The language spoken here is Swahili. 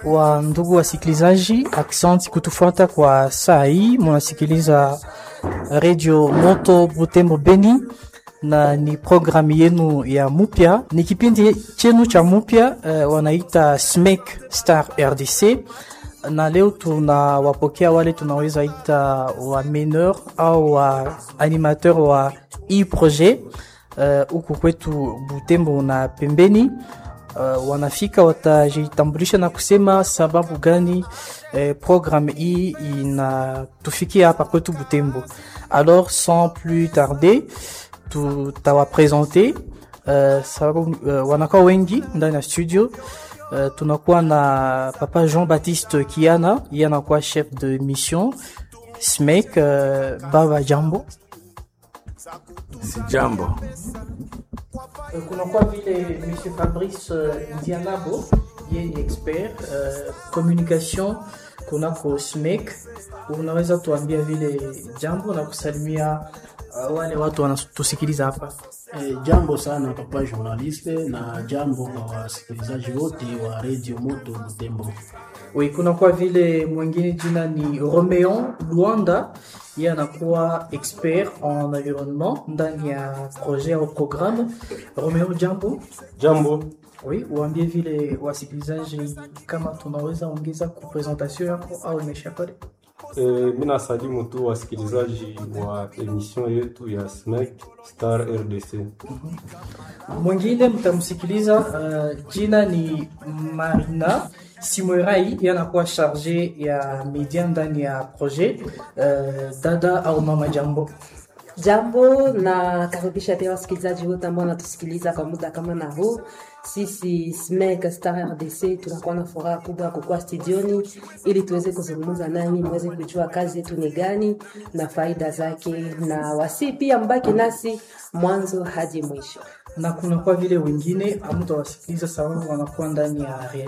wa ndugu wasikilizaji, aksanti kutufuata kwa saa hii. Munasikiliza Radio Moto Butembo Beni na ni programu yenu ya mupya, ni kipindi chenu cha mupya uh, wanaita SMEC Star RDC, na leo tunawapokea wale tunaweza ita wa meneur au wa animateur wa hii projet huku uh, kwetu Butembo na pembeni uh, wanafika watajitambulisha na kusema sababu gani eh, programme hii inatufikia hapa kwetu Butembo. Alors sans plus tarder tutawapresente uh, sababu uh, wanakuwa wengi ndani ya studio uh, tunakuwa na papa Jean Baptiste Kiana, yeye anakuwa chef de mission SMEC. Uh, baba jambo. Si jambo. kunakuwa vile monsieur Fabrice uh, Ndianabo yeye ni expert uh, communication kunako SMEC. Unaweza tuambia vile jambo na kusalimia uh, wale watu wanatusikiliza hapa? E, jambo sana papa journaliste na jambo kwa wasikilizaji wote wa Radio Moto Butembo. Oui, kunakuwa vile mwingine jina ni Romeon Luanda, yeye anakuwa expert en environnement ndani ya projet au programme. Romeon, jambo. Jambo. Oui, uambie vile wasikilizaji kama tunaweza ongeza ku presentation yako au imesha pale. E, mi nasalimu tu wasikilizaji wa emission yetu ya SMEC Star RDC. Mwingine mtamsikiliza, uh, jina ni Marina Simorai, yanakuwa charge ya media ndani ya projet. Uh, dada au mama, jambo. Jambo na karibisha pia wasikilizaji wote ambao wanatusikiliza kwa muda kama na huu. Sisi SMEC Star RDC tunakuwa na furaha kubwa kukuwa studioni ili tuweze kuzungumza nanyi, muweze kujua kazi yetu ni gani na faida zake, na wasi pia mbaki nasi mwanzo hadi mwisho. Na kuna kwa vile wengine amtawasikiliza sababu wanakuwa ndani ya